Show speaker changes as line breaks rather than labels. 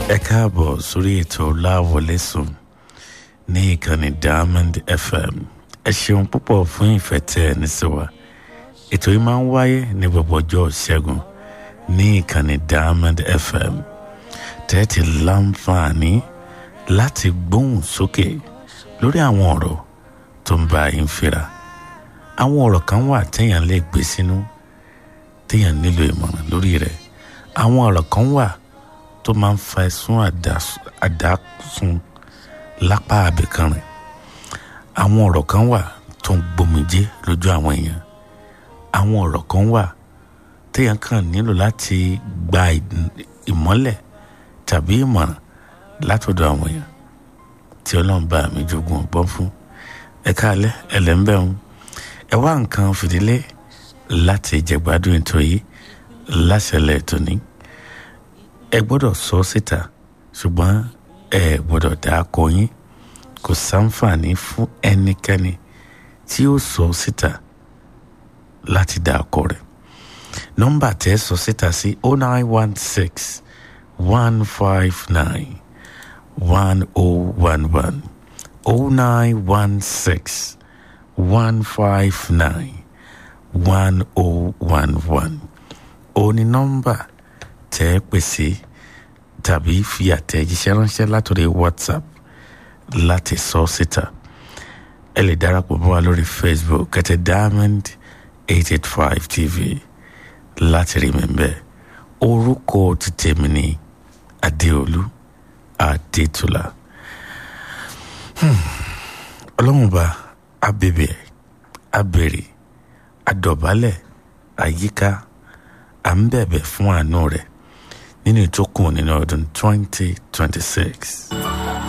ẹ káàbọ̀ sórí ètò láwọlé sùn ní ìkànnì diamond fm ẹ ṣeun púpọ̀ fún ìfẹ́ tẹ ẹ ní sí wa ètò yìí máa ń wáyé ní gbogbo ọjọ́ ṣẹ́gun ní ìkànnì diamond fm tẹ́tí láǹfààní láti gbóhùn sókè lórí àwọn ọ̀rọ̀ tó ń bá yín fira àwọn ọ̀rọ̀ kan wà téèyàn lè gbé sínú téèyàn nílò ìmọ̀ràn lórí rẹ̀ àwọn ọ̀rọ̀ kan wà tó máa ń fa ẹ̀sùn àdásun lápá àbẹ̀kan rẹ̀ àwọn ọ̀rọ̀ kan wà tó ń gbomijé lójú àwọn èèyàn àwọn ọ̀rọ̀ kan wà téèyàn kàn nílò láti gba ìmọ́lẹ̀ tàbí ìmọ̀ràn látọ̀dọ̀ àwọn èèyàn tí ọlọ́run bá mi jogún ọgbọ́n fún ẹ káalẹ́ ẹlẹ́ńbẹ̀rún ẹ wá nǹkan fìdílé láti jẹ̀gbádùn ètò yìí láṣẹlẹ̀ ètò ní ẹ gbọ́dọ̀ sọ síta ṣùgbọ́n ẹ gbọ́dọ̀ dá akọ yín kò sáǹfààní fún ẹnikẹ́ni tí ó sọ síta láti dá akọ rẹ̀ nọ́mbà tẹ́ sọ síta sí o nine one six one five nine one o one one o nine one six one five nine one o one one ó ní nọ́mbà tẹ́ ẹ pèsè tàbí fi àtẹ̀jíṣẹ́ ránṣẹ́ látòrí whatsapp láti sọ síta ẹ lè darapọ̀ mọ́ wa lórí facebook kẹtẹ diamond eight eight five tv láti rí mi bẹ́ẹ̀ orúkọ ti tèmi ní adéolú adétúlá ọlọ́mùbá abèbè abèrè adọ̀bálẹ̀ àyíká à ń bẹ̀bẹ̀ fún àánú rẹ̀ nínú ìtókùn nínú ọdún twenty twenty six.